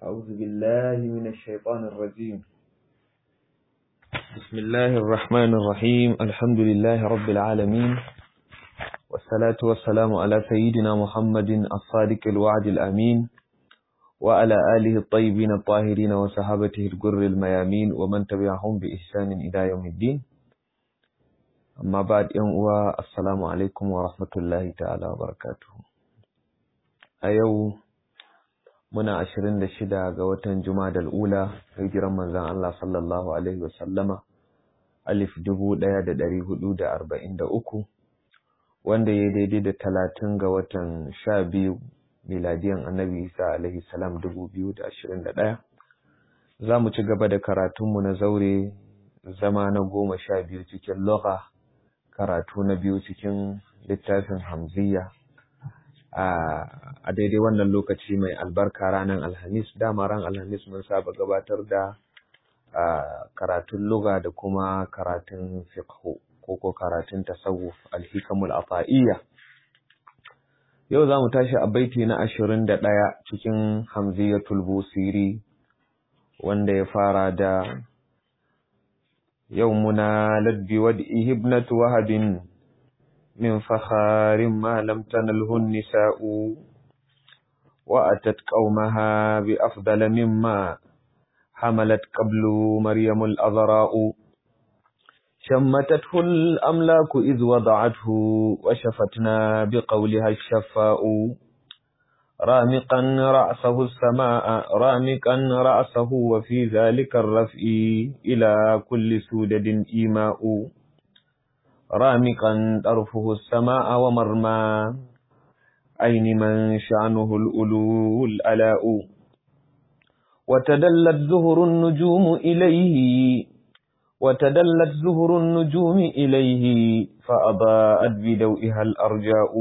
أعوذ بالله من الشيطان الرجيم بسم الله الرحمن الرحيم الحمد لله رب العالمين والصلاة والسلام على سيدنا محمد الصادق الوعد الأمين وعلى آله الطيبين الطاهرين وصحابته الجر الميامين ومن تبعهم بإحسان إلى يوم الدين amma ba yan uwa assalamu alaikum wa rahmatullahi ta'ala wa barakatuhu a yau muna ashirin da shida ga watan jumadal ula hijiran manzon Allah sallallahu alaihi wasallama alif dubu ɗaya da ɗari hudu da arba'in da uku wanda ya daidai da talatin ga watan sha biyu miladiyan annabi isa alaihi salam dubu biyu da ashirin da ɗaya za mu ci gaba da karatunmu na zaure zama na goma sha biyu cikin lugha karatu na biyu cikin littafin hamziya a daidai wannan lokaci mai albarka ranar alhamis dama ran alhamis mun saba gabatar da karatun luga da kuma karatun fiqhu ko ko karatun tasawuf alhikamul ata'iyya yau za mu tashi a baiti na ashirin da ɗaya cikin hamziyatul busiri wanda ya fara da يومنا لد بودئه ابنة وهب من فخار ما لم تنله النساء وأتت قومها بأفضل مما حملت قبل مريم الأضراء شمتته الأملاك إذ وضعته وشفتنا بقولها الشفاء رامقا رأسه السماء رامقا رأسه وفي ذلك الرفع إلى كل سودد إيماء رامقا طرفه السماء ومرمى أين من شأنه الألو الألاء وتدلت زهر النجوم إليه وتدلت زهر النجوم إليه فأضاءت بدوئها الأرجاء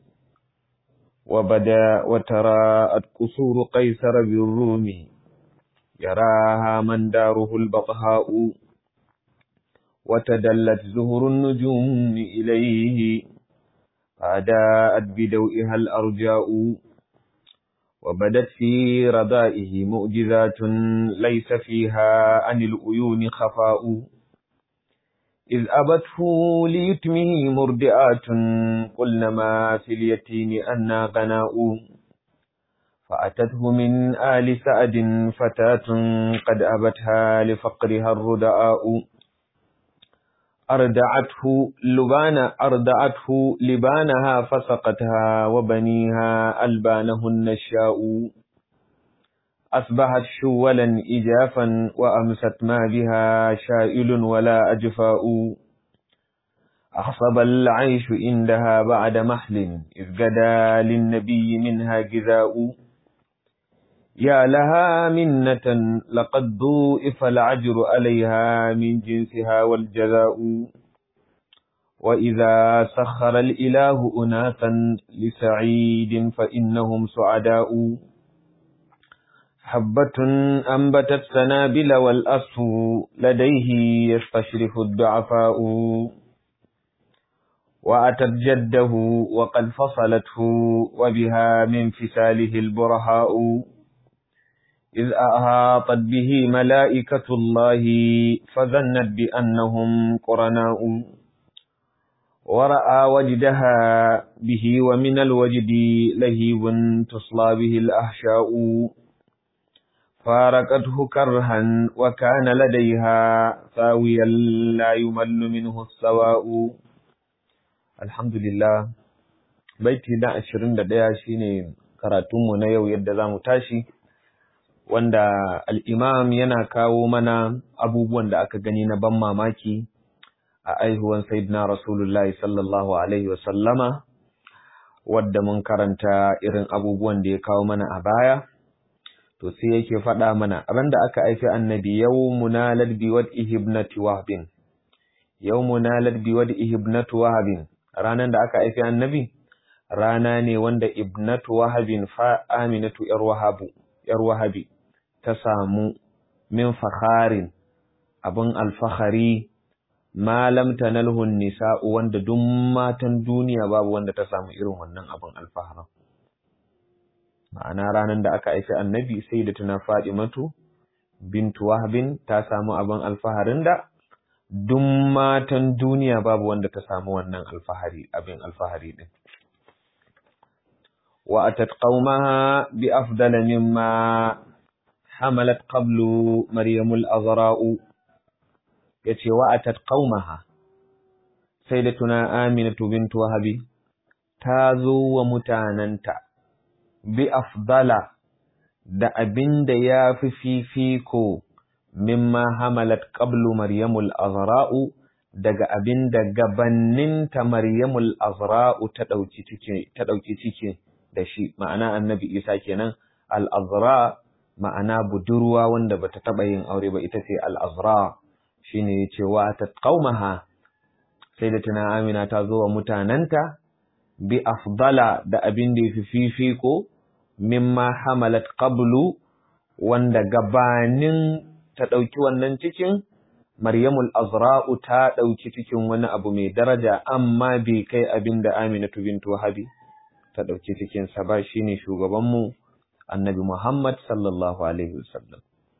وبدا وتراءت قصور قيصر بالروم يراها من داره البطهاء وتدلت زهر النجوم إليه فأداءت بدوئها الأرجاء وبدت في رضائه مؤجزات ليس فيها عن الأيون خفاء إذ أبته ليتمه مرضئات قلن ما في اليتيم أنا غناء فأتته من آل سعد فتاة قد أبتها لفقرها الرداء أردعته لبان أردعته لبانها فسقتها وبنيها ألبانه النشاء أصبحت شولا إجافا وأمست ما بها شائل ولا أجفاء أخصب العيش عندها بعد محل إذ قدا للنبي منها جذاء يا لها منة لقد ضوئف العجر عليها من جنسها والجزاء وإذا سخر الإله أناسا لسعيد فإنهم سعداء حبة أنبتت سنابل والأصف لديه يستشرف الضعفاء وأتت جده وقد فصلته وبها من فساله البرهاء إذ أهاطت به ملائكة الله فظنت بأنهم قرناء ورأى وجدها به ومن الوجد لهيب تصلى به الأحشاء فارقته كرها وكان لديها ثاويا لا يمل منه السواء الحمد لله baiti na ashirin da ɗaya shine karatunmu na yau yadda za mu tashi wanda al'imam yana kawo mana abubuwan da aka gani na ban mamaki a aihuwan sayyidina rasulullahi sallallahu alaihi wasallama wadda mun karanta irin abubuwan da ya kawo mana a baya to sai yake faɗa mana ran da aka haifi annabi yawmuna ladbi wad ihibnati wahbin yawmuna ladbi wad ihibnatu wahbin ranan da aka haifi annabi rana ne wanda ibnatu wahabin fa aminatu yar wahabu yar wahabi ta samu min fakharin abun alfahari ma lam tanalhu nisa'u wanda duk matan duniya babu wanda ta samu irin wannan abun alfaharin ma'ana ranar da aka haifi annabi sai da tuna Fadimatu bintu Wahbin ta samu abin alfaharin da duk matan duniya babu wanda ta samu wannan alfahari abin alfahari din wa atat qaumaha bi afdala mimma hamalat qablu maryamul azra'u yace wa atat qaumaha sayyidatuna aminatu bintu wahbi ta zo wa mutananta bi afdala da abin da ya fi fifiko mimma hamalat qablu maryamul azra'u daga abin da gabanninta maryamul azra'u ta dauki ciki ta dauki ciki da shi ma'ana annabi isa kenan al azra ma'ana budurwa wanda bata taba yin aure ba ita ce al azra shine yace wa ta qaumaha sai da tana amina ta zo wa mutananta bi afdala da abin da yafi fifiko mimma hamalat qablu wanda gabanin ta ɗauki wannan cikin Maryamul Azra'u ta ɗauki cikin wani abu mai daraja amma bai kai abin da Aminatu bintu Wahabi ta ɗauki cikin sa ba shine shugaban mu Annabi Muhammad sallallahu alaihi wasallam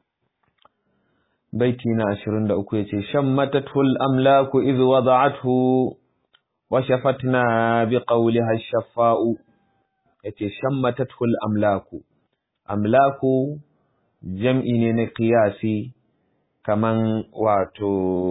baiti na 23 yace shammatatul amlaku idh wada'athu wa shafatna biqawliha ash-shaffa'u yace shammatatul amlaku amlaku jam'i ne na qiyasi kaman wato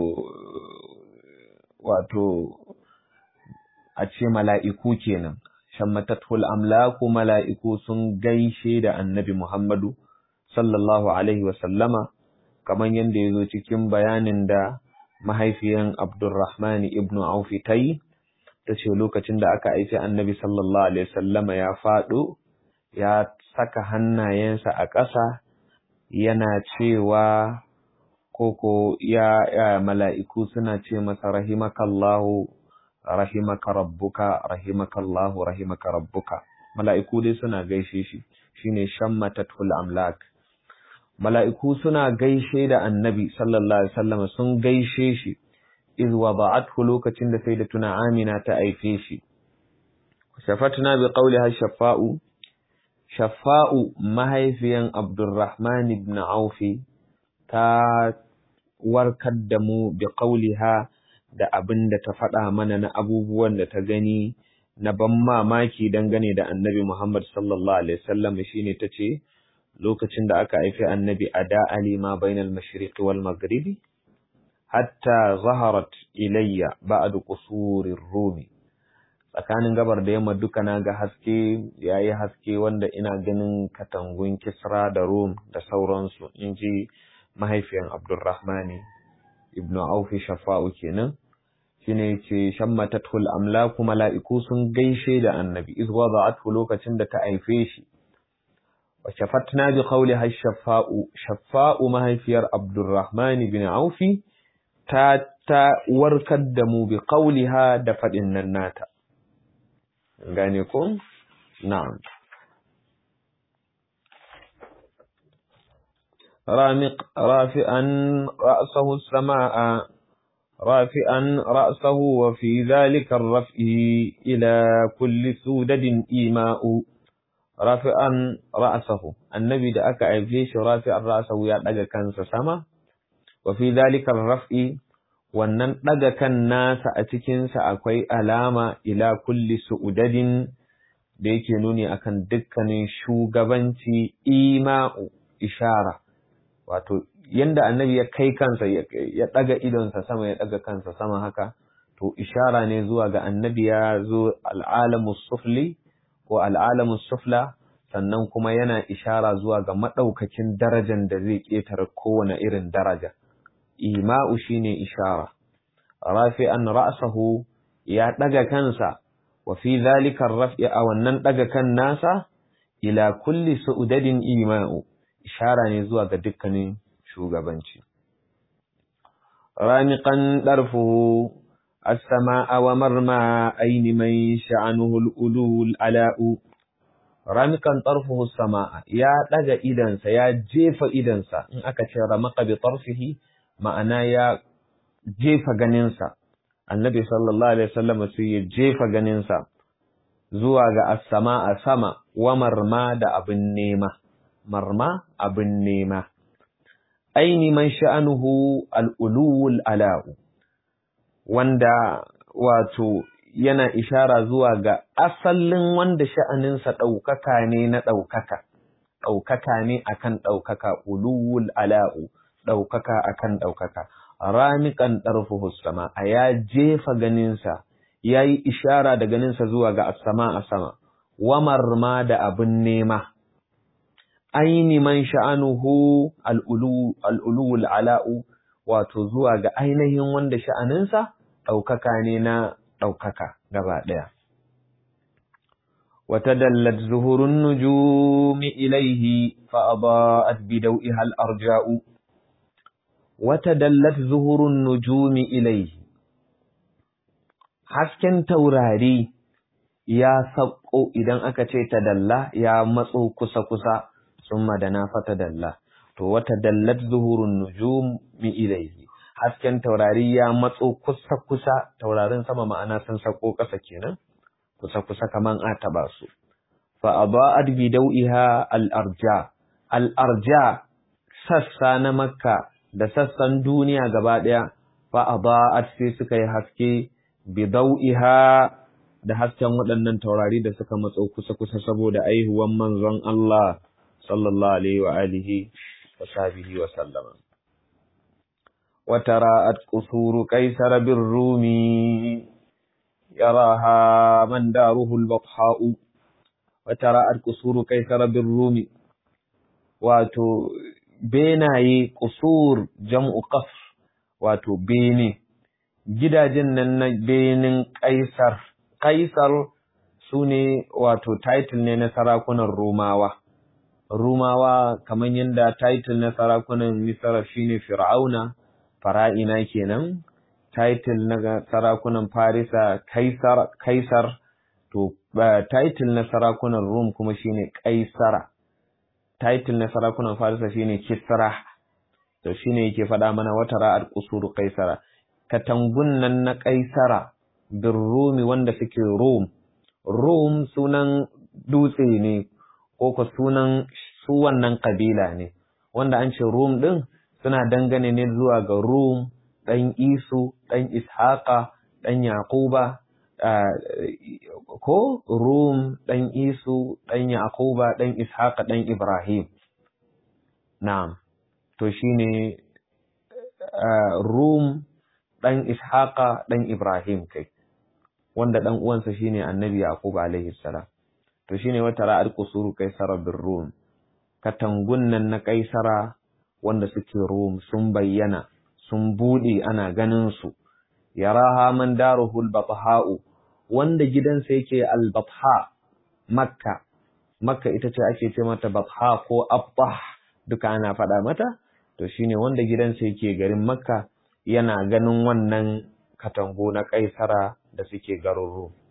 wato a ce mala'iku kenan shammatatul amlaku mala'iku sun gaishe da annabi Muhammadu sallallahu alaihi wa sallama kaman yanda yazo cikin bayanin da mahaifiyan Abdurrahman ibn Auf ta yi ta ce lokacin da aka aiki annabi sallallahu alaihi wasallama ya faɗo ya saka hannayensa a ƙasa yana cewa koko ya, ya mala'iku suna ce masa rahimakallahu rahimaka rabbuka rahimakallahu rahimaka rabbuka mala'iku dai suna gaishe shi shine shammatatul amlak mala'iku suna gaishe da annabi sallallahu alaihi wasallam sun gaishe shi iz wada'athu lokacin da sai da tuna amina ta aife shi shafatna bi qawliha shafa'u shafa'u mahaifiyan abdurrahman ibn aufi ta warkar da mu bi qawliha da abin da ta faɗa mana na abubuwan da ta gani na ban mamaki dangane da annabi Muhammad sallallahu alaihi wasallam shine tace lokacin da aka haifi annabi ada alima bainal mashriq wal maghribi hatta zaharat ilayya ba'd qusurir rumi tsakanin gabar da yamma duka na ga haske yayi haske wanda ina ganin katangun Kisra da Rum da sauransu inji mahaifiyan Abdurrahmani ibnu Auf Shafa'u kenan shine yace shammatatul amlaku mala'iku sun gaishe da annabi iz wada'athu lokacin da ta haife shi wa shafatna bi qawliha shafa'u shafa'u mahaifiyar Abdurrahman ibn Auf ta ta warkar da mu bi qawliha da fadin nan nata gane ko na'am رامق رافعا رأسه السماء رافعا رأسه وفي ذلك الرفع إلى كل سودد إيماء رافعا رأسه النبي da aka haife shi rafi'an ra'sahu ya daga kansa sama wa fi dhalika raf'i wannan daga kan nasa a cikin sa akwai alama ila kulli su'udadin da yake nuni akan dukkanin shugabanci ima'u ishara wato yanda annabi ya kai kansa ya daga idonsa sama ya daga kansa sama haka to ishara ne zuwa ga annabi ya zo al'alamus sufli ko al'alamus sufla sannan kuma yana ishara zuwa ga madaukakin darajar da zai ketare kowane irin daraja ima'u shine ishara rafi'an ra'sahu ya daga kansa wa fi dhalika ar-raf'i a wannan daga kan nasa ila kulli su'udadin ima'u ishara ne zuwa ga dukkanin shugabanci. Ramiƙan ɗarfuhu, as-sama'a wa marma aini mai sha'anuhul ulul ala'u. Ramiƙan ɗarfuhu sama'a ya ɗaga idansa, ya jefa idansa, in aka ce ramaka bi ɗarfihi ma'ana ya jefa ganinsa. Annabi sallallahu Alaihi wasallam sai ya jefa ganinsa. zuwa ga as-sama a sama wa marma da abin nema marma abin nema aini man sha'anuhu al-ulul ala'u wanda wato yana ishara zuwa ga asalin wanda sha'aninsa ɗaukaka ne na ɗaukaka ɗaukaka ne akan ɗaukaka ulul ala'u ɗaukaka akan ɗaukaka ramiƙan ɗarfuhu sama a ya jefa ganinsa ya yi ishara da ganinsa zuwa ga asama a sama wamar ma da abin nema aini man sha'anuhu al'ulul ala'u wato zuwa ga ainihin wanda sha'aninsa ɗaukaka ne na ɗaukaka gaba ɗaya وتدلت زهر النجوم إليه فأضاءت بدوئها الأرجاء وتدلت زهر النجوم إليه hasken taurari ya sauko idan aka ce tadalla ya matso kusa-kusa sun madana fata dalla to wata dallat zuhurun nujum mi ilaihi hasken taurari ya matso kusa-kusa taurarin sama ma'ana sun sauko ƙasa kenan kusa-kusa kaman a taɓa su. Fa'aba'ad bi dau'iha al'arja, al'arja sassa na Makka da sassan duniya gaba ɗaya, fa'aba'ad sai suka yi haske bi dau'iha da hasken waɗannan taurari da suka matso kusa-kusa saboda aihuwan manzon Allah, sallallahu Alaihi wa alihi wa sahbihi wa sallama. وتراءت قصور قيصر بالرومي يراها من داره البطحاء وتراءت قصور قيصر بالروم واتو بيناي قصور جمع قصر واتو بيني gidajen nan na benin kaisar kaisar su ne wato title ne na sarakunan romawa romawa kamar yadda title na sarakunan misra shine fir'auna fara'ina kenan title na sarakunan Farisa Kaisar Kaisar to title na sarakunan Rum kuma shine Kaisara title na sarakunan Farisa shine Kisra to shine yake faɗa mana wata ra'ar qusuru Kaisara katangun nan na Kaisara bin Rumi wanda suke Rum Rum sunan dutse ne ko ko sunan su wannan kabila ne wanda an ce Rum din suna dangane ne zuwa ga Rum ɗan Isu, ɗan Ishaƙa, ɗan Yaƙuba, ko Rum, ɗan Isu, ɗan Yaƙuba, ɗan Ishaƙa, ɗan Ibrahim. Na'am, to shi ne Rum, ɗan Ishaƙa, ɗan Ibrahim kai, wanda ɗan uwansa shi ne annabi Yaƙuba alaihi salam. To shi ne wata ra'ar kusuru kaisara bin Rum, katangun nan na kaisara wanda suke Rum sun bayyana. sun buɗe ana ganin su yaraha man daruhul batha'u wanda gidansa yake al-batha makka makka ita ce ake ce mata batha ko abbah duka ana faɗa mata to shine wanda gidansa yake garin makka yana ganin wannan katango na kaisara da suke garin rum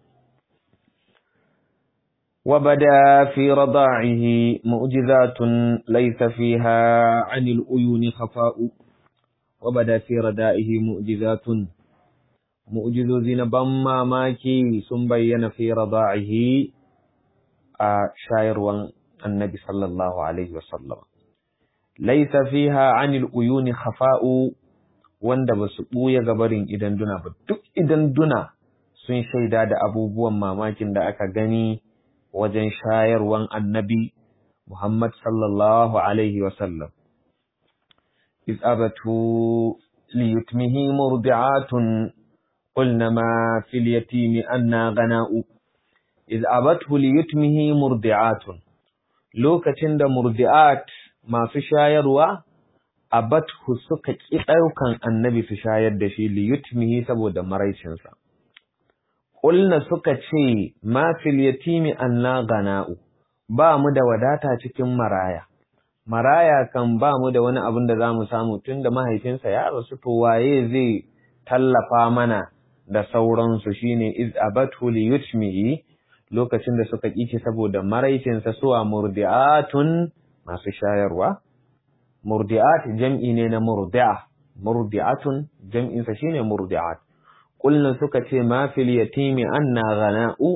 وبدا في رضاعه معجزات ليس فيها عن العيون خفاء وبدا في ردائه معجزات معجزوزين بما ماكي sun bayyana في رضاعه a shayarwan annabi sallallahu alaihi wasallam laisa fiha anil uyuni khafa'u wanda ba su ɓuya gabarin idan duna ba duk idan duna sun shaida da abubuwan mamakin da aka gani wajen shayarwan annabi Muhammad sallallahu alaihi wasallam إذ أبته ليتمه مرضعات قلن ما في اليتيم أنا غناء إذ أبته ليتمه مرضعات lokacin da murdi'at masu shayarwa abathu suka ƙi ɗaukan annabi su shayar da shi liyutmihi saboda maraicinsa ƙulna suka ce ma fil yatimi anna gana'u ba mu da wadata cikin maraya maraya kan ba mu da wani abin da za mu samu tun da mahaifinsa ya rasu to waye zai tallafa mana da sauransu shine iz abathu li yutmihi lokacin da suka kici saboda maraicinsa suwa murdi'atun masu shayarwa murdi'at jam'i ne na murdi'a murdi'atun jam'insa shine murdi'at qulna suka ce ma fil yatimi anna ghana'u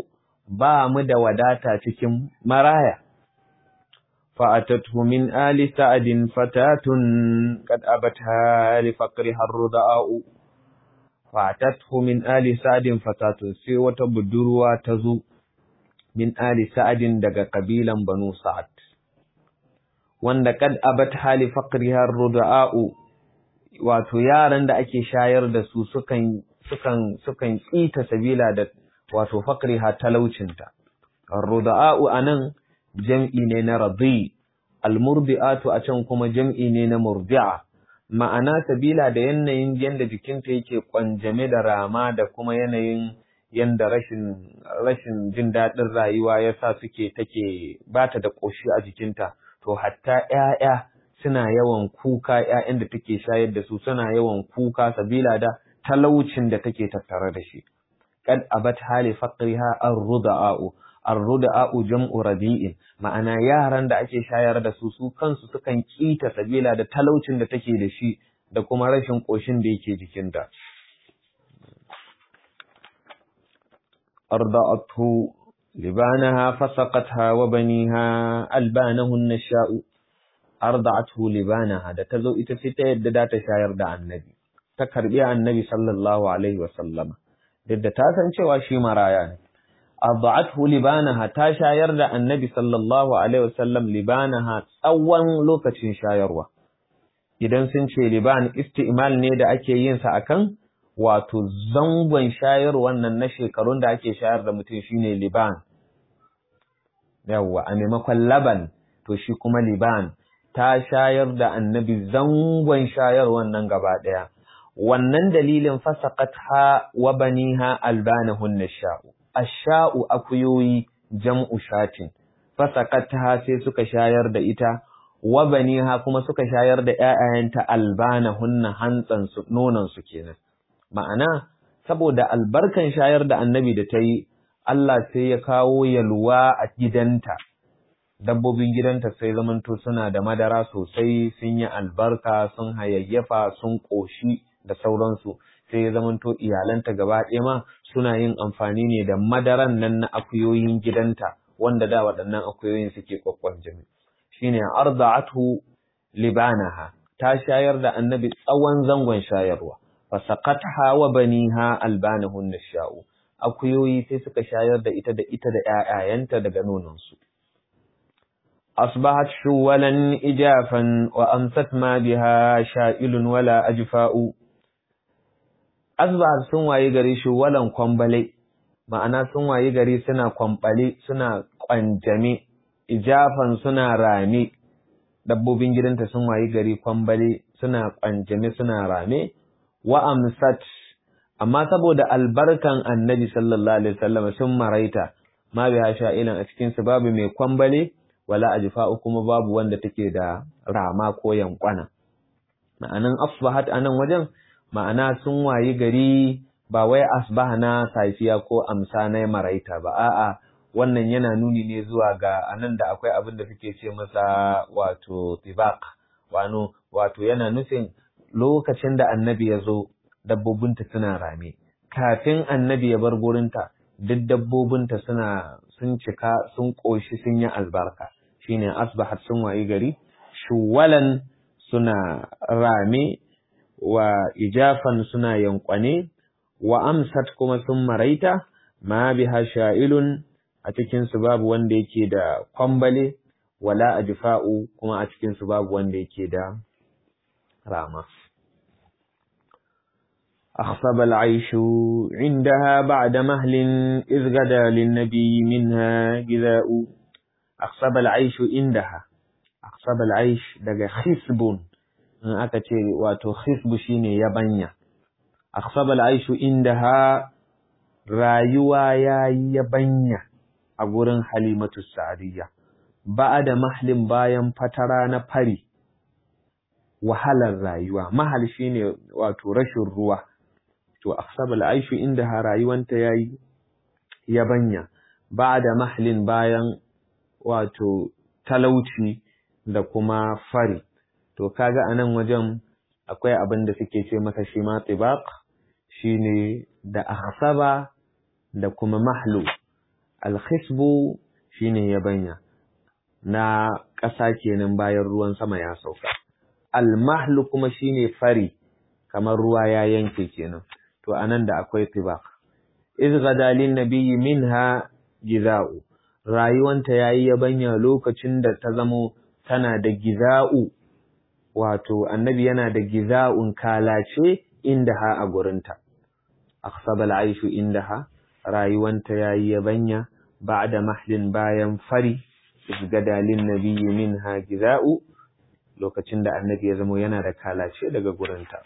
ba mu da wadata cikin maraya فأتته من آل سعد فتاة قد أبتها لفقرها الرضاء فأتته من آل سعد فتاة في وتبدروا تزو من آل سعد دق قبيلا بنو سعد wanda kad abat hali faqriha ar-ruda'u wato yaran da ake shayar da su sukan sukan sukan kita sabila da wato faqriha talaucinta ar-ruda'u anan jam'i ne na radi almurdi'atu a can kuma jam'i ne na murdi'a ma'ana sabila da yanayin yanda jikinta yake kwanjame da rama da kuma yanayin yanda rashin rashin jin daɗin rayuwa yasa suke take bata da ƙoshi a jikinta to hatta ƴaƴa suna yawan kuka ƴaƴan da take shayar da su suna yawan kuka sabila da talaucin da take tattare da shi qad abat hali faqriha ar-ruda'u arruda'u jam'u radi'in ma'ana yaran da ake shayar da su su kansu sukan kita sabila da talaucin da take da shi da kuma rashin koshin da yake jikinta arda'athu libanaha fasaqatha wa baniha albanahun nasha'u arda'athu libanaha da tazo ita ce ta yadda da ta shayar da annabi ta karbi annabi sallallahu alaihi wa sallama da ta san cewa shi maraya ne arda'athu libanaha ta shayar da annabi sallallahu alaihi wasallam libanaha tsawon lokacin shayarwa idan sun ce liban isti'mal ne da ake yin sa akan wato zangon shayarwan nan na shekarun da ake shayar da mutum shine liban yawa a maimakon laban to shi kuma liban ta shayar da annabi zangon shayarwan nan gaba daya wannan dalilin fasaqatha wa baniha albanahun nasha'u asha'u akuyoyi jam'u shatin fasaqatha sai suka shayar da ita wa baniha kuma suka shayar da ƴaƴayenta albanahunna hantsan su nonon su kenan ma'ana saboda albarkan shayar da annabi da ta yi Allah sai ya kawo yalwa a gidanta dabbobin gidanta sai zamanto suna da madara sosai sun yi albarka sun hayayyafa sun ƙoshi da sauransu sai ya zamanto iyalanta gaba ɗaya ma suna yin amfani ne da madaran nan na akuyoyin gidanta wanda da waɗannan akuyoyin suke kwakwan jami shine arda'atu libanaha ta shayar da annabi tsawon zangon shayarwa fasaqatha wa baniha albanahun nasha'u akuyoyi sai suka shayar da ita da ita da ƴaƴayenta daga nononsu أصبحت شولا إجافا وأمست ما بها شائل ولا أجفاء asbahar sun waye gari shi walan kwambale ma'ana sun waye gari suna kwambale suna kwanjame ijafan suna rame dabbobin gidanta sun waye gari kwambale suna kwanjame suna rame wa amsat amma saboda albarkan annabi sallallahu alaihi wasallam sun maraita ma bi sha'ilan a cikin su babu mai kwambale wala ajfa'u kuma babu wanda take da rama ko yankwana ma'anan asbahat anan wajen ma'ana sun wayi gari ba wai asbaha na safiya ko amsa na maraita ba a'a wannan yana nuni ne zuwa ga anan da akwai abin da suke ce masa wato tibaq wano wato yana nufin lokacin da annabi ya zo dabbobinta suna rame kafin annabi ya bar gurinta duk dabbobinta suna sun cika sun ƙoshi sun yi albarka shine asbahat sun wayi gari shuwalan suna rame wa ijafan suna yankwane wa amsat kuma sun maraita ma biha sha'ilun a cikin su babu wanda yake da kwambale wala ajfa'u kuma a cikin su babu wanda yake da rama أخصب العيش عندها بعد مهل إذ غدا للنبي منها جذاء أخصب العيش عندها أخصب العيش دقى خصب in aka ce wato khisbu shine yabanya akhsabal aishu indaha rayuwa yayi yabanya a gurin halimatu sa'diyya ba'da mahlin bayan fatara na fari wahalar rayuwa mahal shine wato rashin ruwa to akhsabal aishu indaha rayuwanta yayi yabanya ba'da mahlin bayan wato talauci da kuma fari to kaga a nan wajen akwai abin da suke ce masa shi ma tibaq shine da ahsaba da kuma mahlu alkhisbu shine yabanya na ƙasa kenan bayan ruwan sama ya sauka almahlu kuma shine fari kamar ruwa ya yanke kenan to anan da akwai tibaq iz gadalin nabiyyi minha giza'u rayuwanta yayi yabanya lokacin da ta zamo tana da giza'u wato annabi yana da giza'un kalace indaha a gurinta akhsabal aishu indaha rayuwanta yayi yabanya ba'da mahlin bayan fari gadalin nabiyyi minha giza'u lokacin da annabi ya zamo yana da kalace daga gurinta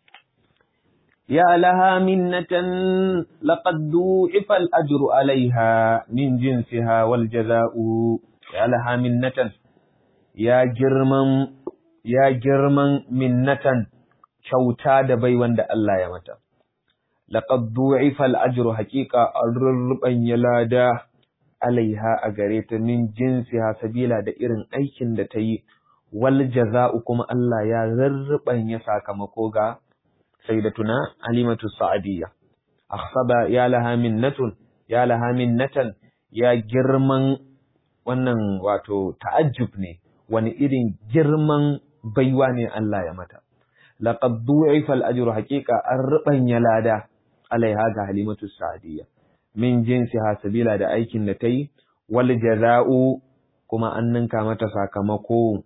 ya laha minnatan laqad du'ifa al-ajru 'alayha min jinsiha wal jaza'u ya laha minnatan ya girman ya girman minnatan kyauta da bai wanda Allah ya mata laqad du'ifa al-ajru haqiqa ar-ruban yalada alaiha a gare ta min jinsiha sabila da irin aikin da ta yi wal jaza'u kuma Allah ya ya sakamako ga sayyidatuna alimatu sa'adiyya akhsaba ya laha minnatun ya laha minnatan ya girman wannan wato ta'ajjub ne wani irin girman baiwa ne Allah ya mata laqad du'ifa al-ajru haqiqa an rubanya lada alaiha ga halimatu sa'adiyya min jinsiha sabila da aikin da ta yi wal jaza'u kuma an ninka mata sakamako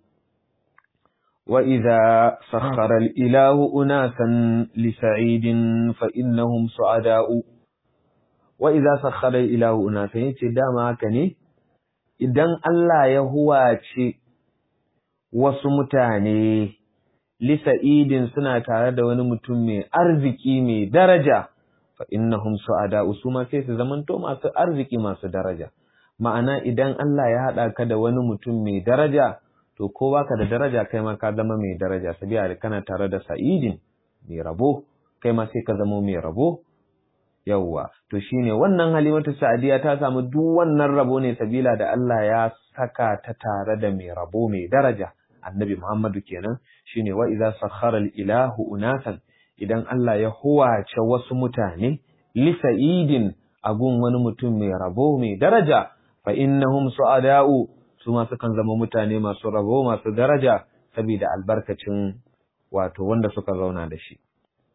wa idza sakhara al ilahu unasan li sa'idin fa innahum su'ada'u wa idza sakhara al ilahu unasan yace dama haka ne idan Allah ya huwace wasu mutane li sa'idin suna tare da wani mutum mai arziki mai daraja fa innahum su'ada usuma sai su zamanto masu arziki masu daraja ma'ana idan Allah ya hada ka da wani mutum mai daraja to ko baka da daraja kai ma ka zama mai daraja sabiya da kana tare da sa'idin mai rabo kai ma sai ka zama mai rabo yawwa to shine wannan halimatu sa'adiya ta samu duk wannan rabo ne sabila da Allah ya saka ta tare da mai rabo mai daraja annabi Muhammadu kenan shine wa idza sakhara al-ilahu unasan idan Allah ya huwace wasu mutane li sa'idin agun wani mutum mai rabo mai daraja fa innahum su'ada'u su ma sukan zama mutane masu rabo masu daraja saboda albarkacin wato wanda suka zauna da shi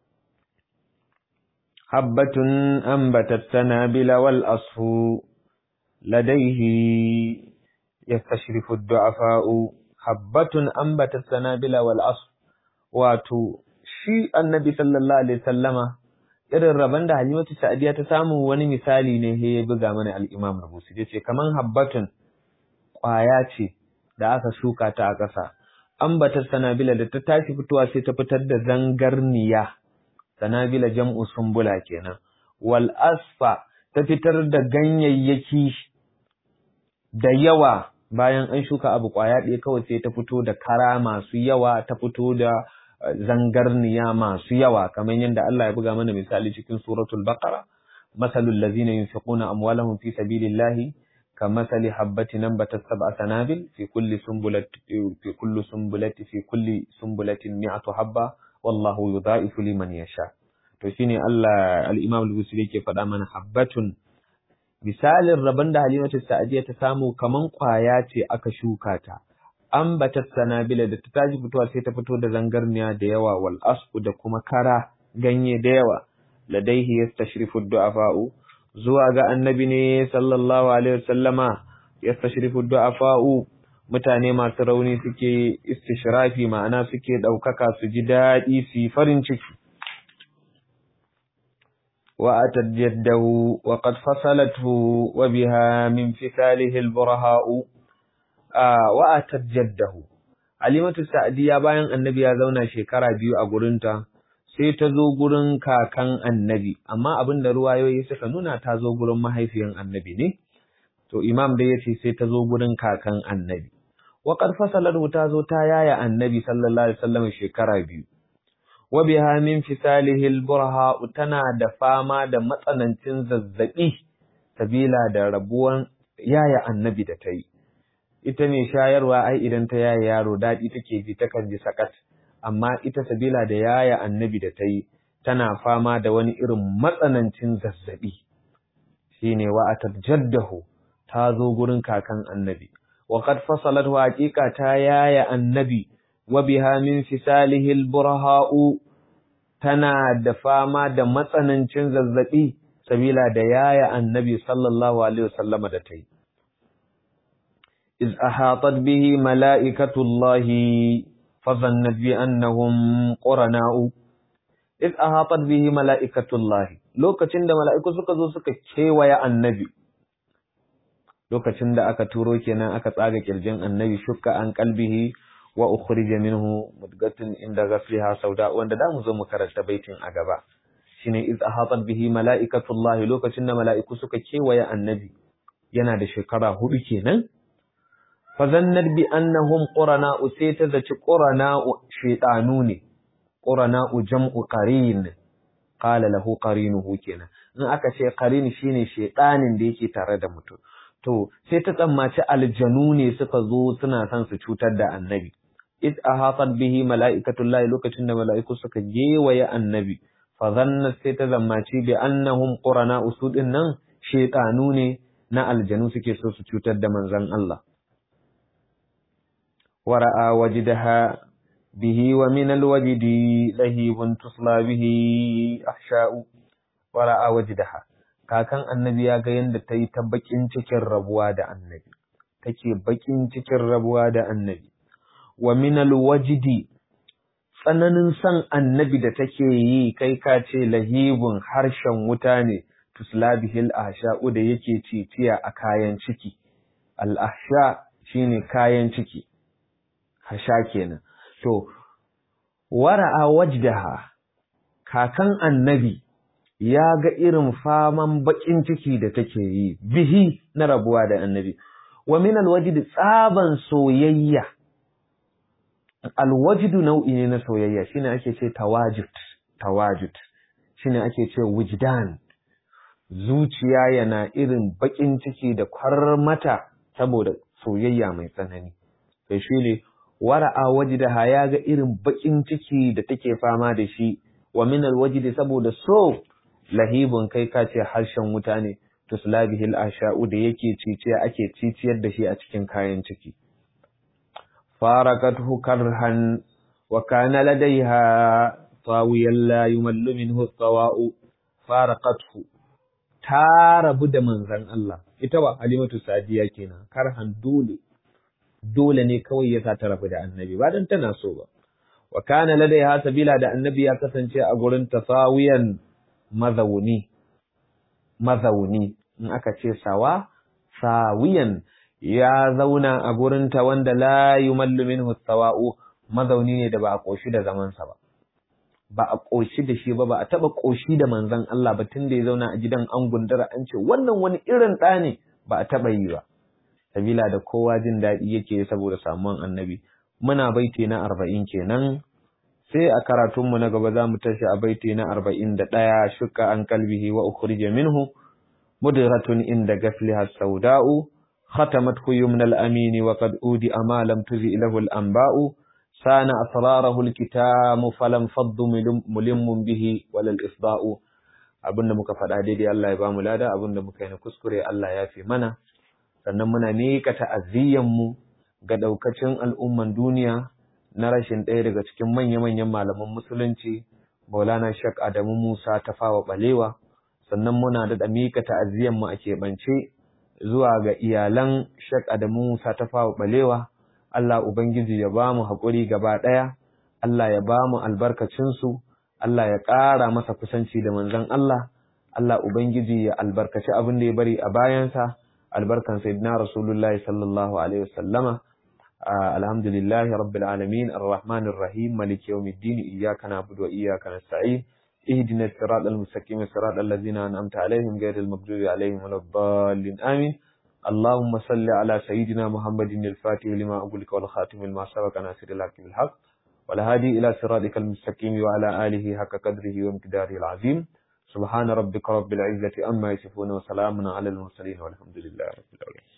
habbatun ambatat sanabila wal asfu ladaihi yastashrifu ad-du'afa'u habbatun ambatat sanabila wal asfu wato shi annabi sallallahu alaihi sallama irin rabon da halimatu sa'adiya ta samu wani misali ne he ya buga mana al-imam rubusi ya ce kaman habbatun ƙwaya ce da aka shuka ta a ƙasa ambatar sanabila da ta tashi fitowa sai ta fitar da zangarniya sanabila jam'u sumbula kenan wal asfa ta fitar da ganyayyaki da yawa bayan an shuka abu ƙwaya ɗaya kawai sai ta fito da kara masu yawa ta fito da zangarniya masu yawa kamar yadda Allah ya buga mana misali cikin suratul baqara masalul ladzina yunfiquna amwalahum fi sabilillahi kamathali habatin anbatat sab'a sanabil fi kulli sumbulati fi kulli sumbulati fi kulli sumbulatin mi'atu habba wallahu yudha'ifu liman yasha to shine Allah al-Imam al-Busiri yake faɗa mana habbatun misalin rabon da Halimatu Sa'diya ta samu kaman kwaya ce aka shuka ta ambatat sanabila da ta tashi fitowa sai ta fito da zangarniya da yawa wal asfu da kuma kara ganye da yawa ladaihi yastashrifu du'afa'u zuwa ga annabi ne sallallahu alaihi wasallama yastashrifu du'afa'u mutane masu rauni suke istishrafi ma'ana suke daukaka su ji dadi su farin ciki wa atad jaddahu wa qad fasalathu wa biha min fisalihi al-buraha'u wa'atar jaddahu. Alimatu Sa'adiya bayan annabi ya zauna shekara biyu a gurinta, sai ta zo gurin kakan annabi, amma abin da ruwayoyi suka nuna ta zo gurin mahaifiyan annabi ne, to imam da ya ce sai ta zo gurin kakan annabi. Wa fasalar ta zo ta yaya annabi sallallahu alaihi wasallam shekara biyu. Wa biha min fisalihil burha tana da fama da matsanancin zazzaɓi sabila da rabuwan yaya annabi da ta yi. ita mai shayarwa ai idan ta yaya yaro daɗi take ji takan ji sakat amma ita sabila da yaya annabi da ta yi tana fama da wani irin matsanancin zazzaɓi shine wa atat jaddahu ta zo gurin kakan annabi wa qad fasalat haqiqa ta yaya annabi wa biha min fisalihi alburha'u tana da fama da matsanancin zazzabi sabila da yaya annabi sallallahu alaihi wasallama da tai iz ahatat bihi mala'ikatullahi fadhannat bi annahum qurana'u iz ahatat bihi mala'ikatullahi lokacin da mala'iku suka zo suka kewaya annabi lokacin da aka turo kenan aka tsaga kirjin annabi shukka an qalbihi wa ukhrija minhu mudgatun inda ghasliha sauda wanda da mu zo mu karanta baitin a gaba shine iz ahatat bihi mala'ikatullahi lokacin da mala'iku suka kewaya annabi yana da shekara hudu kenan fa zannat bi annahum qurana sai ta zaci qurana shaytanu ne qurana jam'u qarin qala lahu qarinuhu kenan in aka ce qarin shine shaytanin da yake tare da mutum to sai ta tsammaci aljanu ne suka zo suna son su cutar da annabi id ahatat bihi mala'ikatullahi lokacin da mala'iku suka gewaye annabi fa zanna sai ta zammaci bi annahum qurana usudin nan shaytanu ne na aljanu suke so su cutar da manzon Allah wara'a wajdaha bihi wa min alwajdi lahibun tusla bihi ahsha'u wara'a wajdaha kakan annabi ya ga yanda ta yi ta bakin cikin rabuwa da annabi take bakin cikin rabuwa da annabi wa min alwajdi tsananin san annabi da take yi kai ka ce lahibun harshen wuta ne tuslabihil ahsha'u da yake ciciya a kayan ciki al ahsha shine kayan ciki hasha kenan to wara'a wajdaha kakan annabi ya ga irin faman bakin ciki da take yi bihi na rabuwa da annabi wa min alwajdi tsaban soyayya alwajidu nau'i ne na soyayya shine ake ce tawajud tawajud shine ake ce wujdan zuciya yana irin bakin ciki da kwarmata saboda soyayya mai tsanani to shine wara'a wajdaha ya ga irin bakin ciki da take fama da shi wa min alwajdi saboda so lahibun kai ka ce harshen wuta ne tuslabihil asha'u da yake ciciya ake ciciyar da shi a cikin kayan ciki فارقته كرها وكان لديها طاويا لا يمل منه الطواء فارقته تارب da manzon Allah ita ba Halimatu Sadiya kenan karhan dole dole ne kawai yasa ta rabu da annabi ba dan tana so ba wa kana ladaiha sabila da annabi ya kasance a gurin tasawiyan mazauni mazauni in aka ce sawa sawiyan ya zauna a gurinta wanda la yumallu minhu sawa'u mazauni ne da ba a koshi da zamansa ba ba a koshi da shi ba ba a taba koshi da manzon Allah ba tun da ya zauna a gidan an gundura an ce wannan wani irin ɗa ne ba a taba yi ba sabila da kowa jin daɗi yake saboda samuwan annabi muna baiti na arba'in kenan sai a karatunmu na gaba za mu tashi a baiti na arba'in da ɗaya shuka an kalbihi wa ukhrija minhu mudratun inda gafliha sauda'u ختمته يمن الأمين وقد أودي أما لم تزئ له الأنباء سان أسراره الكتام فلم فض ملم به ولا الإصداء abinda muka faɗa daidai Allah ya ba mu lada abinda muka yi na kuskure Allah ya fi mana sannan muna miƙa ta'aziyyanmu ga ɗaukacin al'umman duniya na rashin ɗaya daga cikin manya-manyan malaman musulunci Maulana Shek Adamu Musa ta fawa ɓalewa sannan muna da miƙa ta'aziyyanmu a keɓance zuwa ga iyalan Sheikh Adamu Musa ta fawa balewa Allah ubangiji ya ba mu haƙuri gaba ɗaya Allah ya ba mu albarkacinsu Allah ya ƙara masa kusanci da manzon Allah Allah ubangiji ya albarkaci abin da ya bari a bayansa albarkan sayyidina Rasulullah sallallahu alaihi wasallama alhamdulillahi rabbil alamin arrahmanir rahim maliki yawmiddin iyyaka na'budu wa iyyaka nasta'in اهدنا الصراط المستقيم صراط الذين أنعمت عليهم غير المغضوب عليهم ولا الضالين آمين اللهم صل على سيدنا محمد الفاتح لما أقولك والخاتم لما سبق ناصر الحق بالحق والهادي إلى صراطك المستقيم وعلى آله حق قدره ومقداره العظيم سبحان ربك رب العزة أما يصفون وسلام على المرسلين والحمد لله رب العالمين